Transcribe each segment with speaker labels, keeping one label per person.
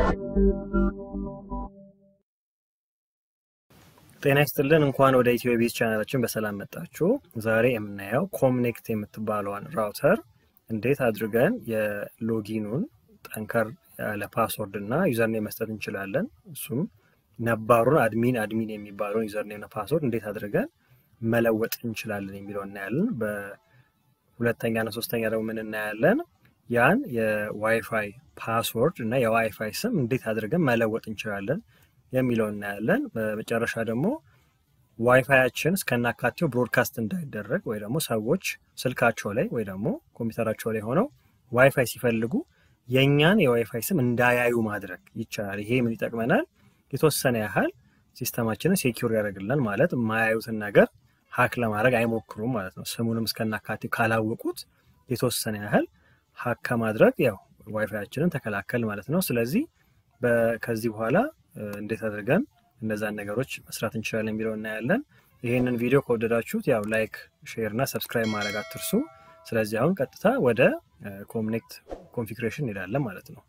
Speaker 1: ጤና ይስጥልን። እንኳን ወደ ኢትዮ ቤዝ ቻናላችን በሰላም መጣችሁ። ዛሬ የምናየው ኮምኔክት የምትባለዋን ራውተር እንዴት አድርገን የሎጊኑን ጠንከር ያለ ፓስወርድ እና ዩዘርኔም መስጠት እንችላለን። እሱም ነባሩን አድሚን አድሚን የሚባለውን ዩዘርኔም ፓስወርድ እንዴት አድርገን መለወጥ እንችላለን የሚለው እናያለን። በሁለተኛና ሶስተኛ ደግሞ ምን እናያለን? ያን የዋይፋይ ፓስወርድ እና የዋይፋይ ስም እንዴት አድርገን መለወጥ እንችላለን የሚለው እናያለን። በመጨረሻ ደግሞ ዋይፋያችን እስከናካቴው ብሮድካስት እንዳይደረግ ወይ ደግሞ ሰዎች ስልካቸው ላይ ወይ ደግሞ ኮምፒውተራቸው ላይ ሆነው ዋይፋይ ሲፈልጉ የእኛን የዋይፋይ ስም እንዳያዩ ማድረግ ይቻላል። ይሄ ምን ይጠቅመናል? የተወሰነ ያህል ሲስተማችንን ሴኪር ያደርግልን ማለት የማያዩትን ነገር ሀክ ለማድረግ አይሞክሩም ማለት ነው። ስሙንም እስከናካቴው ካላወቁት የተወሰነ ያህል ሀክ ከማድረግ ያው ዋይፋያችንን ተከላከል ማለት ነው። ስለዚህ ከዚህ በኋላ እንዴት አድርገን እነዛን ነገሮች መስራት እንችላለን የሚለው እናያለን። ይህንን ቪዲዮ ከወደዳችሁት ያው ላይክ፣ ሼር እና ሰብስክራይብ ማድረግ አትርሱ። ስለዚህ አሁን ቀጥታ ወደ ኮምኔክት ኮንፊግሬሽን እንሄዳለን ማለት ነው።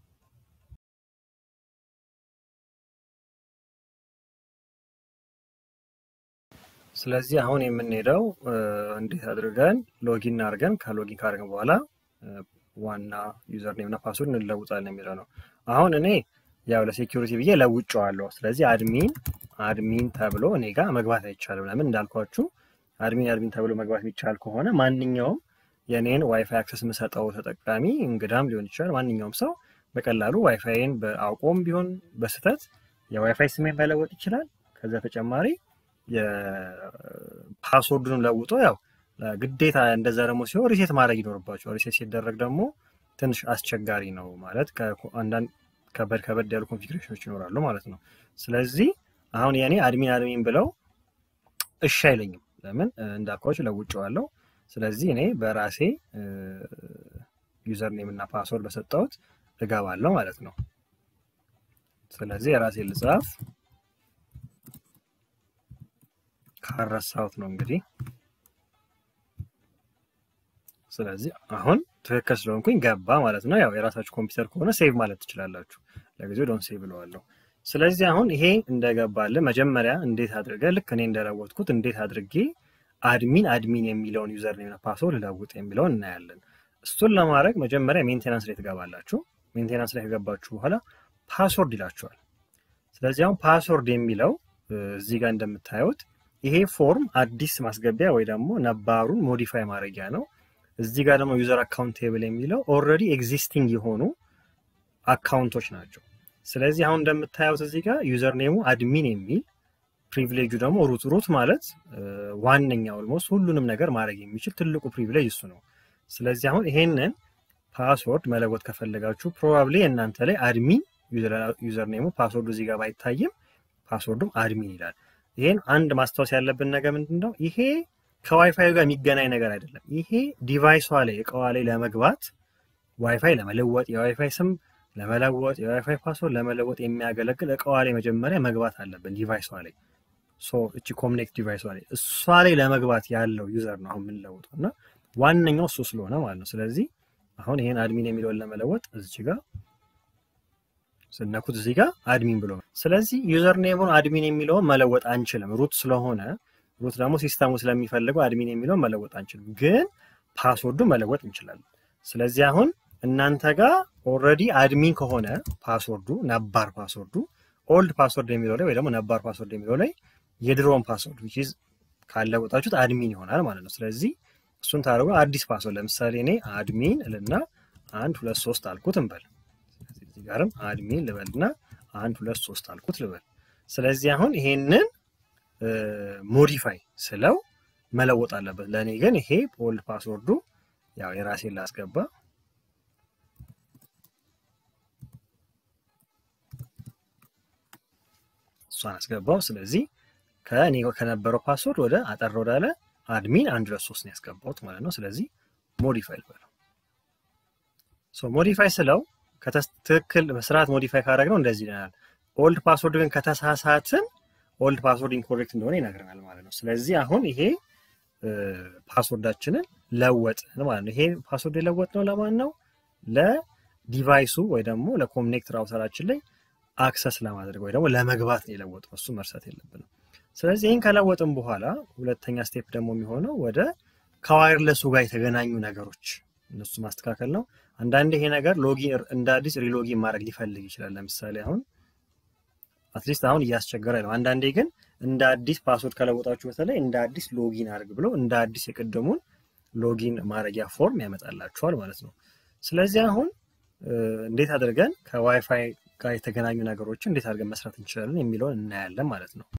Speaker 1: ስለዚህ አሁን የምንሄደው እንዴት አድርገን ሎጊን አድርገን ከሎጊን ካደረግን በኋላ ዋና ዩዘር ኔም እና ፓስወርድ እንለውጣለን የሚለው ነው። አሁን እኔ ያው ለሴኪሪቲ ብዬ ለውጨዋለሁ። ስለዚህ አድሚን አድሚን ተብሎ እኔ ጋር መግባት አይቻልም። ለምን እንዳልኳችሁ አድሚን አድሚን ተብሎ መግባት የሚቻል ከሆነ ማንኛውም የኔን ዋይፋይ አክሰስ የምሰጠው ተጠቃሚ እንግዳም ሊሆን ይችላል። ማንኛውም ሰው በቀላሉ ዋይፋይን በአውቆም ቢሆን በስህተት የዋይፋይ ስሜን መለወጥ ይችላል። ከዛ ተጨማሪ የፓስወርዱን ለውጦ ያው ግዴታ እንደዛ ደግሞ ሲሆን ሪሴት ማድረግ ይኖርባቸዋል። ሪሴት ሲደረግ ደግሞ ትንሽ አስቸጋሪ ነው ማለት አንዳንድ ከበድ ከበድ ያሉ ኮንፊግሬሽኖች ይኖራሉ ማለት ነው። ስለዚህ አሁን የኔ አድሚን አድሚን ብለው እሺ አይለኝም። ለምን እንዳልኳችሁ ለውጨዋለሁ። ስለዚህ እኔ በራሴ ዩዘር ኔም እና ፓስወርድ በሰጠሁት እገባለሁ ማለት ነው። ስለዚህ የራሴ ልጻፍ ካረሳሁት ነው እንግዲህ። ስለዚህ አሁን ትክክል ስለሆንኩኝ ገባ ማለት ነው። ያው የራሳችሁ ኮምፒውተር ከሆነ ሴቭ ማለት ትችላላችሁ። ለጊዜው ዶን ሴቭ ብለዋለሁ። ስለዚህ አሁን ይሄ እንደገባልን መጀመሪያ እንዴት አድርገ ልክ እኔ እንደለወጥኩት እንዴት አድርጌ አድሚን አድሚን የሚለውን ዩዘር ኔም ፓስወርድ ልለውጥ የሚለውን እናያለን። እሱን ለማድረግ መጀመሪያ ሜንቴናንስ ላይ ትገባላችሁ። ሜንቴናንስ ላይ ከገባችሁ በኋላ ፓስወርድ ይላችኋል። ስለዚህ አሁን ፓስወርድ የሚለው እዚህ ጋር እንደምታዩት ይሄ ፎርም አዲስ ማስገቢያ ወይ ደግሞ ነባሩን ሞዲፋይ ማድረጊያ ነው። እዚህ ጋር ደግሞ ዩዘር አካውንት ቴብል የሚለው ኦልሬዲ ኤግዚስቲንግ የሆኑ አካውንቶች ናቸው። ስለዚህ አሁን እንደምታዩት እዚህ ጋር ዩዘር ኔሙ አድሚን የሚል ፕሪቪሌጁ ደግሞ ሩት ሩት ማለት ዋነኛ ኦልሞስት ሁሉንም ነገር ማድረግ የሚችል ትልቁ ፕሪቪሌጅ እሱ ነው። ስለዚህ አሁን ይሄንን ፓስወርድ መለወጥ ከፈለጋችሁ ፕሮባብሊ እናንተ ላይ አድሚን ዩዘር ኔሙ ፓስወርዱ እዚህ ጋር ባይታይም ፓስወርዱም አድሚን ይላል። ይሄን አንድ ማስታወስ ያለብን ነገር ምንድን ነው? ይሄ ከዋይፋይ ጋር የሚገናኝ ነገር አይደለም። ይሄ ዲቫይሷ ላይ እቃዋ ላይ ለመግባት ዋይፋይ ለመለወጥ የዋይፋይ ስም ለመለወጥ የዋይፋይ ፓስወርድ ለመለወጥ የሚያገለግል እቃዋ ላይ መጀመሪያ መግባት አለብን። ዲቫይሷ ላይ እቺ ኮምኔክት ዲቫይሷ ላይ እሷ ላይ ለመግባት ያለው ዩዘር ነው አሁን የምንለውጠው እና ዋነኛው እሱ ስለሆነ ማለት ነው። ስለዚህ አሁን ይሄን አድሚን የሚለውን ለመለወጥ እዚች ጋር ስነኩት እዚህ ጋር አድሚን ብሎ ስለዚህ ዩዘር ኔሙን አድሚን የሚለውን መለወጥ አንችልም። ሩት ስለሆነ ሩት ደግሞ ሲስተሙ ስለሚፈልገው አድሚን የሚለውን መለወጥ አንችልም፣ ግን ፓስወርዱ መለወጥ እንችላለን። ስለዚህ አሁን እናንተ ጋር ኦልሬዲ አድሚን ከሆነ ፓስወርዱ ነባር ፓስወርዱ ኦልድ ፓስወርድ የሚለው ላይ ወይ ደግሞ ነባር ፓስወርድ የሚለው ላይ የድሮውን ፓስወርድ ዊች ኢዝ ካለወጣችሁት አድሚን ይሆናል ማለት ነው። ስለዚህ እሱን ታደርጉ አዲስ ፓስወርድ ለምሳሌ እኔ አድሚን እልና አንድ ሁለት ሶስት አልኩት እንበል። እዚህ ጋርም አድሚን ልበልና አንድ ሁለት ሶስት አልኩት ልበል። ስለዚህ አሁን ይሄንን ሞዲፋይ ስለው መለወጥ አለበት። ለእኔ ግን ይሄ ኦልድ ፓስወርዱ ያው የራሴን ላስገባ እሷን አስገባው። ስለዚህ ከእኔ ከነበረው ፓስወርድ ወደ አጠር ወዳለ አድሚን አንድ ሁለት ሶስት ነው ያስገባሁት ማለት ነው። ስለዚህ ሞዲፋይ ልበለው። ሞዲፋይ ስለው ትክክል በስርዓት ሞዲፋይ ካደረግነው እንደዚህ ይለናል። ኦልድ ፓስወርድ ግን ከተሳሳትን ኦልድ ፓስወርድ ኢንኮሬክት እንደሆነ ይነግረናል ማለት ነው። ስለዚህ አሁን ይሄ ፓስወርዳችንን ለወጥን ማለት ነው። ይሄ ፓስወርድ የለወጥ ነው ለማን ነው? ለዲቫይሱ ወይ ደግሞ ለኮኔክት ራውተራችን ላይ አክሰስ ለማድረግ ወይ ደግሞ ለመግባት ነው የለወጥነው። እሱ መርሳት የለብንም። ስለዚህ ይህን ከለወጥን በኋላ ሁለተኛ ስቴፕ ደግሞ የሚሆነው ወደ ከዋይርለሱ ጋር የተገናኙ ነገሮች እነሱ ማስተካከል ነው። አንዳንድ ይሄ ነገር ሎጊን እንደ አዲስ ሪሎጊን ማድረግ ሊፈልግ ይችላል። ለምሳሌ አሁን አትሊስት አሁን እያስቸገረ ነው። አንዳንዴ ግን እንደ አዲስ ፓስወርድ ከለወጣችሁ በተለይ እንደ አዲስ ሎጊን አድርግ ብሎ እንደ አዲስ የቅድሙን ሎጊን ማድረጊያ ፎርም ያመጣላችኋል ማለት ነው። ስለዚህ አሁን እንዴት አድርገን ከዋይፋይ ጋር የተገናኙ ነገሮችን እንዴት አድርገን መስራት እንችላለን የሚለውን እናያለን ማለት ነው።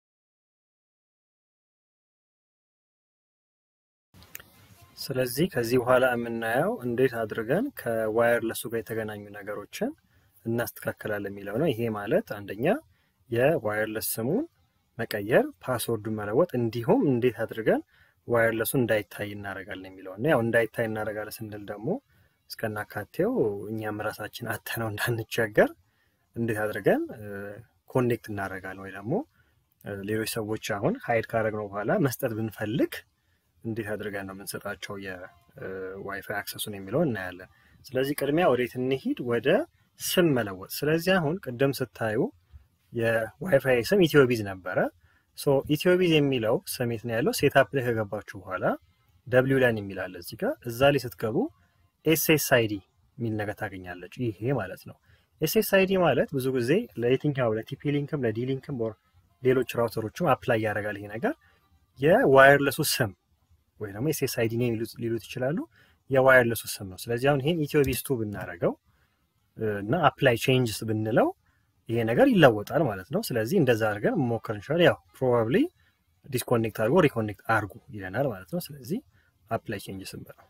Speaker 1: ስለዚህ ከዚህ በኋላ የምናየው እንዴት አድርገን ከዋየርለሱ ጋር የተገናኙ ነገሮችን እናስተካከላለን የሚለው ነው። ይሄ ማለት አንደኛ የዋየርለስ ስሙን መቀየር፣ ፓስወርዱን መለወጥ እንዲሁም እንዴት አድርገን ዋየርለሱ እንዳይታይ እናደርጋለን የሚለው ነው። ያው እንዳይታይ እናደርጋለን ስንል ደግሞ እስከናካቴው እኛም ራሳችን አተነው እንዳንቸገር እንዴት አድርገን ኮኔክት እናደርጋለን ወይ ደግሞ ሌሎች ሰዎች አሁን ሀይድ ካደረግነው በኋላ መስጠት ብንፈልግ እንዴት አድርገን ነው የምንሰጣቸው የዋይፋይ አክሰሱን የሚለው እናያለን። ስለዚህ ቅድሚያ ወዴት እንሂድ? ወደ ስም መለወጥ። ስለዚህ አሁን ቅድም ስታዩ የዋይፋይ ስም ኢትዮቢዝ ነበረ። ኢትዮቢዝ የሚለው ስም የት ነው ያለው? ሴታፕ ላይ ከገባችሁ በኋላ ደብሊው ላይን የሚላለ እዚህ ጋር እዛ ላይ ስትገቡ ኤስኤስአይዲ የሚል ነገር ታገኛለች። ይሄ ማለት ነው። ኤስኤስአይዲ ማለት ብዙ ጊዜ ለየትኛው ለቲፒ ሊንክም ለዲ ሊንክም ሌሎች ራውተሮችም አፕላይ ያደርጋል። ይሄ ነገር የዋየርለሱ ስም ወይ ደግሞ ኤስኤስአይዲ ኔም ሊሉት ይችላሉ። የዋየርለሱ ስም ነው። ስለዚህ አሁን ይሄን ኢትዮቢስ ቱ ብናደርገው እና አፕላይ ቼንጅስ ብንለው ይሄ ነገር ይለወጣል ማለት ነው። ስለዚህ እንደዛ አድርገን መሞከር እንችላለን። ያው ፕሮባብሊ ዲስኮኔክት አድርጎ ሪኮኔክት አድርጉ ይለናል ማለት ነው። ስለዚህ አፕላይ ቼንጅስ ብለው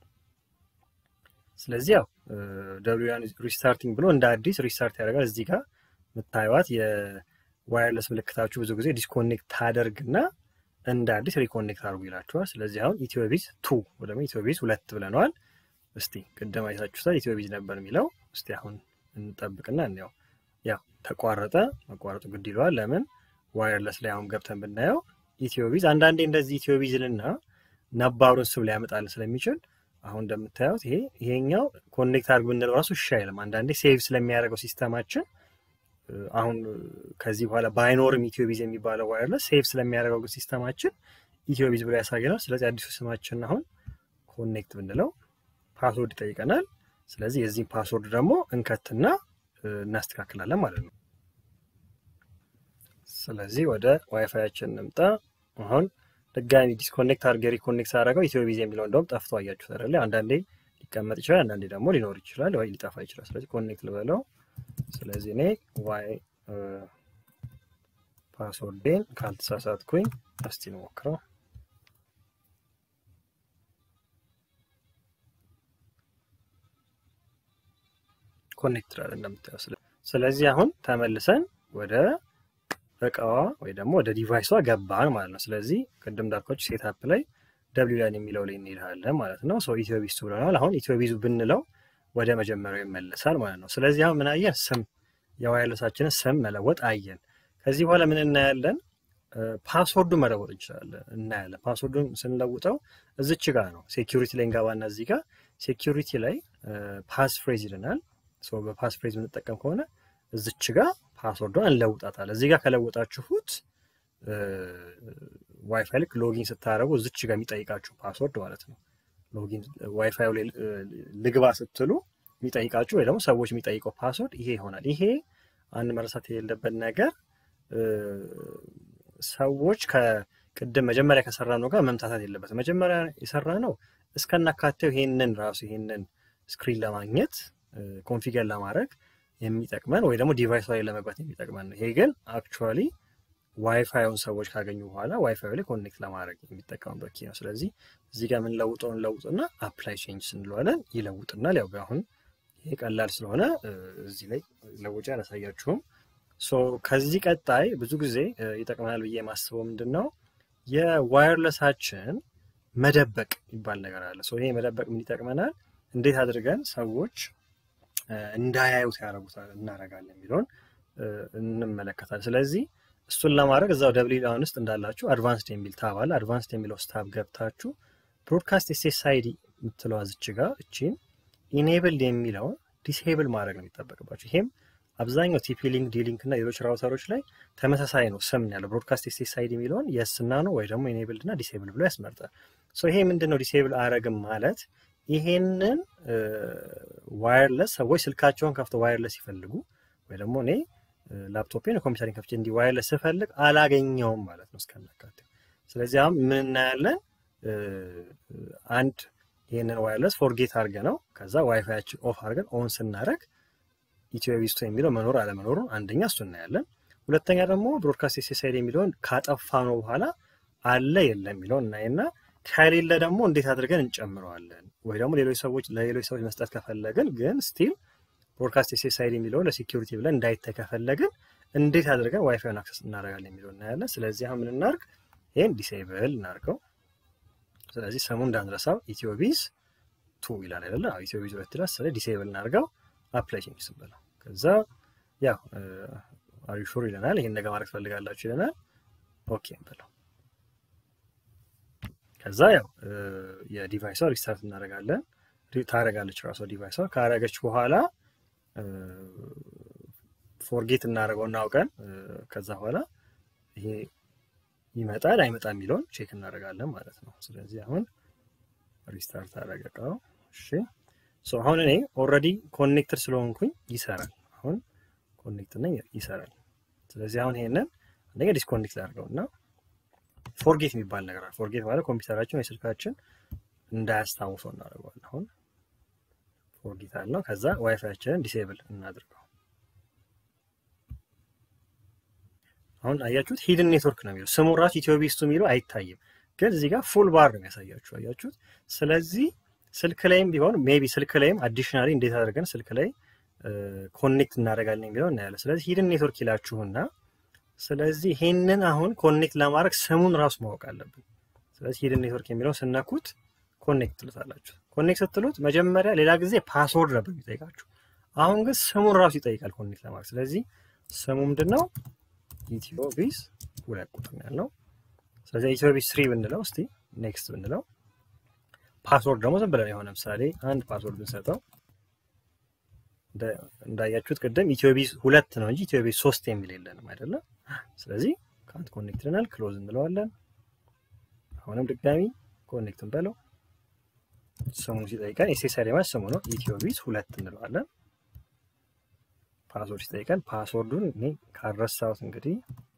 Speaker 1: ስለዚህ ያው ደብሊውያን ሪስታርቲንግ ብሎ እንደ አዲስ ሪስታርት ያደርጋል። እዚህ ጋር የምታዩት የዋየርለስ ምልክታችሁ ብዙ ጊዜ ዲስኮኔክት ታደርግና እንደ አዲስ ሪኮኔክት አድርጉ ይላችኋል። ስለዚህ አሁን ኢትዮቢዝ ቱ ወይ ደግሞ ኢትዮቢዝ ሁለት ብለነዋል። እስቲ ቅድም አይታችሁታል ኢትዮቢዝ ነበር የሚለው። እስቲ አሁን እንጠብቅና እንያው። ያው ተቋረጠ። መቋረጡ ግድ ይለዋል። ለምን ዋየርለስ ላይ አሁን ገብተን ብናየው ኢትዮቢዝ አንዳንዴ እንደዚህ ኢትዮቢዝንና ነባሩን ስም ሊያመጣልን ስለሚችል አሁን እንደምታዩት ይሄ ይሄኛው ኮኔክት አድርግ ብንለው ራሱ እሺ አይልም። አንዳንዴ ሴቭ ስለሚያደርገው ሲስተማችን አሁን ከዚህ በኋላ ባይኖርም ኢትዮቢዝ የሚባለው ዋየርለስ ሴቭ ስለሚያደርገው ሲስተማችን ኢትዮቢዝ ብሎ ያሳየናል። ስለዚህ አዲሱ ስማችን አሁን ኮኔክት ብንለው ፓስወርድ ይጠይቀናል። ስለዚህ የዚህም ፓስወርድ ደግሞ እንከትና እናስተካክላለን ማለት ነው። ስለዚህ ወደ ዋይፋያችን እንምጣ። አሁን ድጋሚ ዲስኮኔክት አድርገ ሪኮኔክት አደረገው ኢትዮቢዝ የሚለው እንደውም ጠፍቶ አያችሁት አይደለ? አንዳንዴ ሊቀመጥ ይችላል፣ አንዳንዴ ደግሞ ሊኖር ይችላል ወይ ሊጠፋ ይችላል። ስለዚህ ኮኔክት ልበለው። ስለዚህ እኔ ዋይ ፓስወርዴን ካልተሳሳትኩኝ እስቲ እንሞክረው። ኮኔክት ላለ እንደምታየው። ስለዚህ አሁን ተመልሰን ወደ እቃዋ ወይ ደግሞ ወደ ዲቫይሷ ገባን ማለት ነው። ስለዚህ ቅድም እንዳልኳችሁ ሴታፕ ላይ ደብሊው ላይን የሚለው ላይ እንሄዳለን ማለት ነው። ሰው ኢትዮቢዝ ብለናል። አሁን ኢትዮቢዙ ብንለው ወደ መጀመሪያው ይመለሳል ማለት ነው። ስለዚህ አሁን ምን አየን? ስም የዋይርለሳችንን ስም መለወጥ አየን። ከዚህ በኋላ ምን እናያለን? ፓስወርዱን መለወጥ እንችላለን እናያለን። ፓስወርዱን ስንለውጠው እዚች ጋር ነው። ሴኪሪቲ ላይ እንገባና እዚህ ጋር ሴኪሪቲ ላይ ፓስ ፍሬዝ ይልናል። በፓስ ፍሬዝ የምንጠቀም ከሆነ እዚች ጋር ፓስወርዷን እንለውጣታለን። እዚህ ጋር ከለውጣችሁት ዋይፋይ ልክ ሎጊን ስታደረጉ እዚች ጋር የሚጠይቃችሁ ፓስወርድ ማለት ነው። ሎጊን ዋይፋይ ላይ ልግባ ስትሉ የሚጠይቃችሁ ወይ ደግሞ ሰዎች የሚጠይቀው ፓስወርድ ይሄ ይሆናል። ይሄ አንድ መረሳት የሌለበት ነገር ሰዎች ከቅድም መጀመሪያ ከሰራ ነው ጋር መምታታት የለበትም። መጀመሪያ የሰራ ነው እስከናካቴው ይሄንን ራሱ ይሄንን ስክሪን ለማግኘት ኮንፊገር ለማድረግ የሚጠቅመን ወይ ደግሞ ዲቫይስ ላይ ለመግባት የሚጠቅመን ነው። ይሄ ግን አክቹዋሊ ዋይፋዩን ሰዎች ካገኙ በኋላ ዋይፋዩ ላይ ኮኔክት ለማድረግ የሚጠቀሙበት ኪ ነው። ስለዚህ እዚህ ጋር የምንለውጠውን ለውጥና አፕላይ ቼንጅ ስንለዋለን ይለውጥናል። ያው አሁን ይሄ ቀላል ስለሆነ እዚህ ላይ ለውጫ አላሳያችሁም። ከዚህ ቀጣይ ብዙ ጊዜ ይጠቅመናል ብዬ የማስበው ምንድን ነው የዋየርለሳችን መደበቅ ይባል ነገር አለ። ይሄ መደበቅ ምን ይጠቅመናል? እንዴት አድርገን ሰዎች እንዳያዩት ያደረጉታል እናደርጋለን የሚለውን እንመለከታለን። ስለዚህ እሱን ለማድረግ እዛው ደብሊ ላውን ውስጥ እንዳላችሁ አድቫንስድ የሚል ታብ አለ። አድቫንስድ የሚለው ውስጥ ታብ ገብታችሁ ብሮድካስት ኤስኤስአይዲ የምትለዋ ዝች ጋር እቺን ኢኔብል የሚለውን ዲስሄብል ማድረግ ነው የሚጠበቅባቸው። ይሄም አብዛኛው ቲፒ ሊንክ፣ ዲሊንክ እና ሌሎች ራውተሮች ላይ ተመሳሳይ ነው ስም ያለው ብሮድካስት ኤስኤስአይዲ የሚለውን የስና ነው ወይ ደግሞ ኢኔብልድ እና ዲስሄብል ብሎ ያስመርጣል። ይሄ ምንድን ነው ዲስሄብል አረግም ማለት ይሄንን ዋየርለስ ሰዎች ስልካቸውን ከፍተው ዋየርለስ ሲፈልጉ ወይ ደግሞ እኔ ላፕቶፔን ኮምፒውተሪን ከፍቼ እንዲህ ዋየርለስ ስፈልግ አላገኘውም ማለት ነው እስከናካቴው። ስለዚህ አሁን ምን እናያለን? አንድ ይህንን ዋየርለስ ፎርጌት አድርገ ነው ከዛ ዋይፋያችን ኦፍ አድርገን ኦን ስናደረግ ኢትዮ ቪስቶ የሚለው መኖር አለመኖሩን አንደኛ እሱ እናያለን። ሁለተኛ ደግሞ ብሮድካስት ኤስኤስአይዲ የሚለውን ካጠፋ ነው በኋላ አለ የለም የሚለውን እናይና ከሌለ ደግሞ እንዴት አድርገን እንጨምረዋለን ወይ ደግሞ ሌሎች ሰዎች ለሌሎች ሰዎች መስጠት ከፈለግን ግን ስቲል ብሮድካስት ኤስኤስአይዲ የሚለውን ለሴኪሪቲ ብለን እንዳይታይ ከፈለግን እንዴት አድርገን ዋይፋይን አክሰስ እናደርጋለን የሚለው እናያለን። ስለዚህ አሁን ምን እናርግ? ይህን ዲሴብል እናርገው። ስለዚህ ስሙ እንዳንረሳው ኢትዮቢዝ ቱ ይላል አይደለ? ኢትዮቢዝ ሁለት ይላል። ስለዚህ ዲሴብል እናርገው። አፕላይ ቼንጅ ስንበለው ከዛ ያው አሪሹር ይለናል። ይህን ነገር ማድረግ ትፈልጋላችሁ ይለናል። ኦኬ እንበለው። ከዛ ያው የዲቫይሷ ሪስታርት እናደርጋለን። ታደርጋለች ራሷ ዲቫይሷ። ካረገች በኋላ ፎርጌት እናደርገው እናውቀን ከዛ በኋላ ይሄ ይመጣል አይመጣ የሚለውን ቼክ እናደርጋለን ማለት ነው። ስለዚህ አሁን ሪስታርት አደረገው። እሺ ሶ አሁን እኔ ኦልሬዲ ኮኔክትድ ስለሆንኩኝ ይሰራል። አሁን ኮኔክት ነኝ ይሰራል። ስለዚህ አሁን ይሄንን አንደኛ ዲስኮኔክት ላድርገው እና ፎርጌት የሚባል ነገር አለ። ፎርጌት ማለት ኮምፒውተራችን ወይ ስልካችን እንዳያስታውሰው እናደርገዋለን። አሁን ፎርጌት አለው። ከዛ ዋይፋያችንን ዲሴብል እናድርገው። አሁን አያችሁት ሂድን ኔትወርክ ነው የሚለው ስሙ ራሱ ኢትዮቢስቱ የሚለው አይታይም፣ ግን እዚህ ጋር ፉል ባር ነው የሚያሳያችሁ። አያችሁት? ስለዚህ ስልክ ላይም ቢሆን ሜቢ ስልክ ላይም አዲሽናሊ እንዴት አድርገን ስልክ ላይ ኮኔክት እናደርጋለን የሚለው እናያለን። ስለዚህ ሂድን ኔትወርክ ይላችሁና ስለዚህ ይሄንን አሁን ኮኔክት ለማድረግ ስሙን ራሱ ማወቅ አለብን። ስለዚህ ሂድን ኔትወርክ የሚለውን ስነኩት ኮኔክት ትሉታላችሁ። ኮኔክት ስትሉት መጀመሪያ ሌላ ጊዜ ፓስወርድ ነበር የሚጠይቃችሁ፣ አሁን ግን ስሙን ራሱ ይጠይቃል ኮኔክት ለማድረግ። ስለዚህ ስሙ ምንድን ነው? ኢትዮቢስ ሁለት ቁጥር ነው ያለው። ስለዚህ ኢትዮቢስ ስሪ ብንለው እስቲ ኔክስት ብንለው ፓስወርድ ደግሞ ዝም ብለን የሆነ ምሳሌ አንድ ፓስወርድ ብንሰጠው እንዳያችሁት ቅድም ኢትዮቢስ ሁለት ነው እንጂ ኢትዮቢስ ሶስት የሚል የለንም አይደለም። ስለዚህ ካንት ኮኔክት ልናል ክሎዝ እንለዋለን። አሁንም ድጋሚ ኮኔክት እንበለው። ስሙ ሲጠይቀን ኤስኤስአይዲ ማለት ስሙ ነው። ኢትዮቢስ ሁለት እንለዋለን። ፓስወርድ ሲጠይቀን ፓስወርዱን እኔ ካረሳሁት እንግዲህ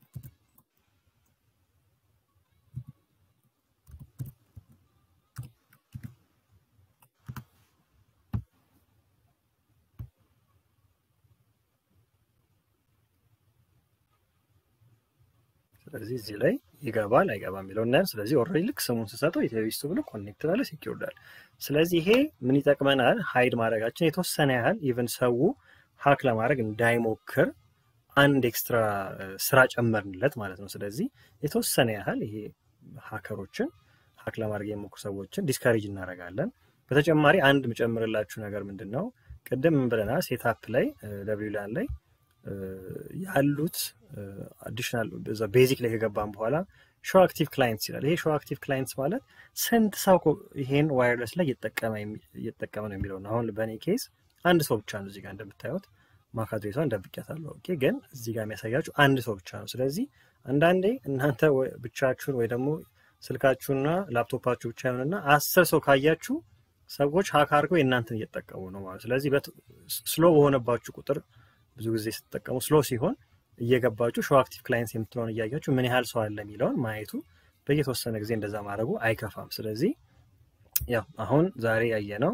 Speaker 1: ስለዚህ እዚህ ላይ ይገባል አይገባም የሚለው እናያለን። ስለዚህ ኦልሬዲ ልክ ስሙን ስሰጠው ኢትዮቢስቱ ብሎ ኮኔክት ባለ ሲኪውርዳል። ስለዚህ ይሄ ምን ይጠቅመናል? ሀይድ ማድረጋችን የተወሰነ ያህል ኢቨን ሰው ሀክ ለማድረግ እንዳይሞክር አንድ ኤክስትራ ስራ ጨመርንለት ማለት ነው። ስለዚህ የተወሰነ ያህል ይሄ ሀከሮችን ሀክ ለማድረግ የሞክሩ ሰዎችን ዲስካሬጅ እናደርጋለን። በተጨማሪ አንድ የምጨምርላችሁ ነገር ምንድን ነው? ቅድም ምን ብለናል? ሴታፕ ላይ ደብሊው ላን ላይ ያሉት አዲሽናል ቤዚክ ላይ ከገባን በኋላ ሾው አክቲቭ ክላይንትስ ይላል። ይሄ ሾው አክቲቭ ክላይንትስ ማለት ስንት ሰው ይሄን ዋይርለስ ላይ እየተጠቀመ ነው የሚለው ነው። አሁን በእኔ ኬስ አንድ ሰው ብቻ ነው። እዚጋ እንደምታዩት ማክ አድሬሷን ደብቄያታለሁ። ኦኬ፣ ግን እዚህ ጋር የሚያሳያችሁ አንድ ሰው ብቻ ነው። ስለዚህ አንዳንዴ እናንተ ብቻችሁን ወይ ደግሞ ስልካችሁና ላፕቶፓችሁ ብቻ ይሆንና አስር ሰው ካያችሁ ሰዎች ሀክ አድርገው የእናንተን እየተጠቀሙ ነው ማለት። ስለዚህ ስሎ በሆነባችሁ ቁጥር ብዙ ጊዜ ስትጠቀሙ ስሎ ሲሆን እየገባችሁ ሾው አክቲቭ ክላይንትስ የምትለውን እያያችሁ ምን ያህል ሰው አለ የሚለውን ማየቱ በየተወሰነ ጊዜ እንደዛ ማድረጉ አይከፋም። ስለዚህ ያው አሁን ዛሬ ያየነው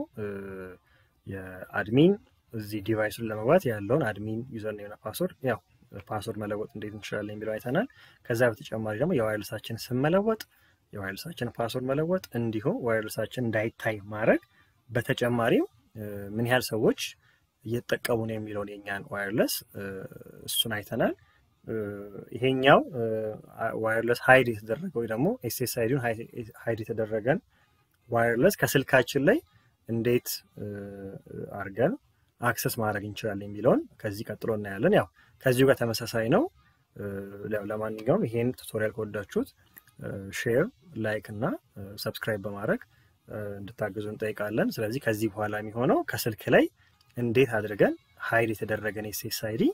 Speaker 1: የአድሚን እዚህ ዲቫይሱን ለመግባት ያለውን አድሚን ዩዘር ኔምና ፓስወርድ ያው ፓስወርድ መለወጥ እንዴት እንችላለን የሚለው አይተናል። ከዛ በተጨማሪ ደግሞ የዋይርለሳችን ስም መለወጥ፣ የዋይርለሳችን ፓስወርድ መለወጥ እንዲሁም ዋይርለሳችን እንዳይታይ ማድረግ፣ በተጨማሪም ምን ያህል ሰዎች እየተጠቀሙ ነው የሚለውን የኛን ዋይርለስ እሱን አይተናል። ይሄኛው ዋይርለስ ሀይድ የተደረገ ወይ ደግሞ ኤስኤስአይዲውን ሀይድ የተደረገን ዋይርለስ ከስልካችን ላይ እንዴት አድርገን አክሰስ ማድረግ እንችላለን የሚለውን ከዚህ ቀጥሎ እናያለን። ያው ከዚሁ ጋር ተመሳሳይ ነው። ለማንኛውም ይሄን ቱቶሪያል ከወዳችሁት ሼር፣ ላይክ እና ሰብስክራይብ በማድረግ እንድታግዙ እንጠይቃለን። ስለዚህ ከዚህ በኋላ የሚሆነው ከስልክ ላይ እንዴት አድርገን ሀይድ የተደረገን ኤስኤስአይዲ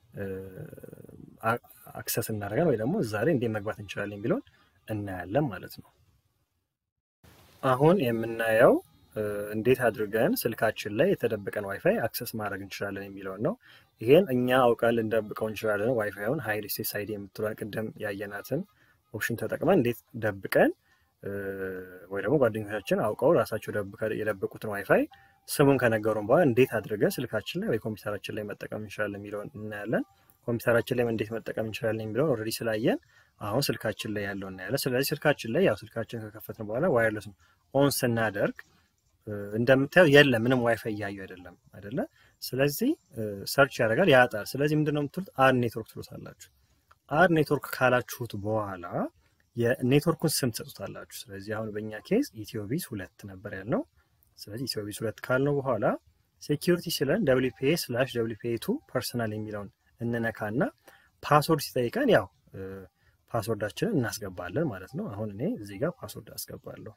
Speaker 1: አክሰስ እናደርጋለን ወይ ደግሞ እዛ ላይ እንዴት መግባት እንችላለን የሚለውን እናያለን ማለት ነው። አሁን የምናየው እንዴት አድርገን ስልካችን ላይ የተደበቀን ዋይፋይ አክሰስ ማድረግ እንችላለን የሚለውን ነው። ይሄን እኛ አውቀን ልንደብቀው እንችላለን። ዋይፋይውን ሀይድ ኤስኤስአይዲ የምትሏን ቅድም ያየናትን ኦፕሽን ተጠቅመን እንዴት ደብቀን ወይ ደግሞ ጓደኞቻችን አውቀው ራሳቸው የደበቁትን ዋይፋይ ስሙን ከነገሩን በኋላ እንዴት አድርገን ስልካችን ላይ ወይ ኮምፒውተራችን ላይ መጠቀም እንችላለን የሚለውን እናያለን። ኮምፒውተራችን ላይ እንዴት መጠቀም እንችላለን የሚለውን ኦልሬዲ ስላየን አሁን ስልካችን ላይ ያለው እናያለን። ስለዚህ ስልካችን ላይ ያው ስልካችን ከከፈትን በኋላ ዋየርለስ ኦን ስናደርግ እንደምታየው የለም ምንም ዋይፋይ እያዩ አይደለም አይደለ? ስለዚህ ሰርች ያደርጋል ያጣል። ስለዚህ ምንድነው የምትሉት አድ ኔትወርክ ትሉታላችሁ። አድ ኔትወርክ ካላችሁት በኋላ የኔትወርኩን ስም ትሰጡታላችሁ። ስለዚህ አሁን በእኛ ኬዝ ኢትዮቢስ ሁለት ነበር ያልነው። ስለዚህ ኢትዮቢስ ሁለት ካልነው በኋላ ሴኪሪቲ ስለን ደብሊፒኤ ስላሽ ደብሊፒኤ ቱ ፐርሰናል የሚለውን እንነካና ፓስወርድ ሲጠይቀን ያው ፓስወርዳችንን እናስገባለን ማለት ነው። አሁን እኔ እዚህ ጋር ፓስወርድ አስገባለሁ።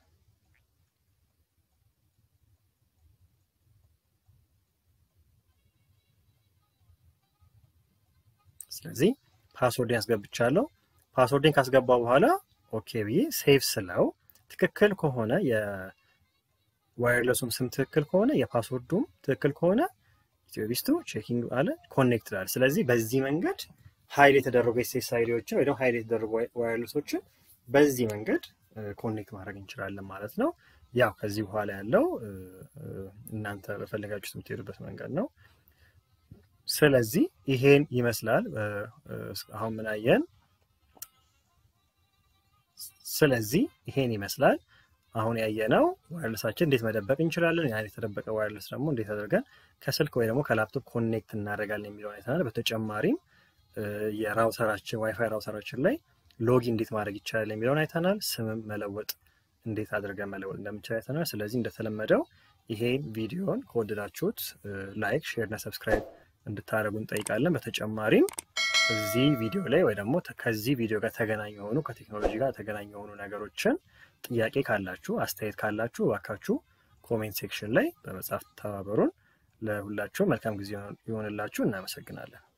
Speaker 1: ስለዚህ ፓስወርድን ያስገብቻለሁ። ፓስወርድን ካስገባ በኋላ ኦኬ ብዬ ሴቭ ስለው ትክክል ከሆነ የዋይርለሱም ስም ትክክል ከሆነ የፓስወርዱም ትክክል ከሆነ ኢትዮቢስቱ ቼኪንግ አለ ኮኔክት ላል። ስለዚህ በዚህ መንገድ ሀይል የተደረጉ ኤስኤስአይዲዎችን ወይ ደግሞ ሀይል የተደረጉ ዋይርለሶችን በዚህ መንገድ ኮኔክት ማድረግ እንችላለን ማለት ነው። ያው ከዚህ በኋላ ያለው እናንተ በፈለጋችሁት የምትሄዱበት መንገድ ነው። ስለዚህ ይሄን ይመስላል። አሁን ምን አየን? ስለዚህ ይሄን ይመስላል። አሁን ያየነው ዋይርለሳችን እንዴት መደበቅ እንችላለን። ያን የተደበቀ ዋይርለስ ደግሞ እንዴት አድርገን ከስልክ ወይ ደግሞ ከላፕቶፕ ኮኔክት እናደርጋለን የሚለውን አይተናል። በተጨማሪም የራውተራችን ዋይፋይ ራውተራችን ላይ ሎጊ እንዴት ማድረግ ይቻላል የሚለውን አይተናል። ስምም መለወጥ እንዴት አድርገን መለወጥ እንደምንችል አይተናል። ስለዚህ እንደተለመደው ይሄን ቪዲዮን ከወደዳችሁት ላይክ፣ ሼር እና ሰብስክራይብ እንድታደርጉ እንጠይቃለን። በተጨማሪም እዚህ ቪዲዮ ላይ ወይ ደግሞ ከዚህ ቪዲዮ ጋር ተገናኝ የሆኑ ከቴክኖሎጂ ጋር ተገናኝ የሆኑ ነገሮችን ጥያቄ ካላችሁ፣ አስተያየት ካላችሁ እባካችሁ ኮሜንት ሴክሽን ላይ በመጻፍ ተባበሩን። ለሁላችሁ መልካም ጊዜ ይሆንላችሁ። እናመሰግናለን።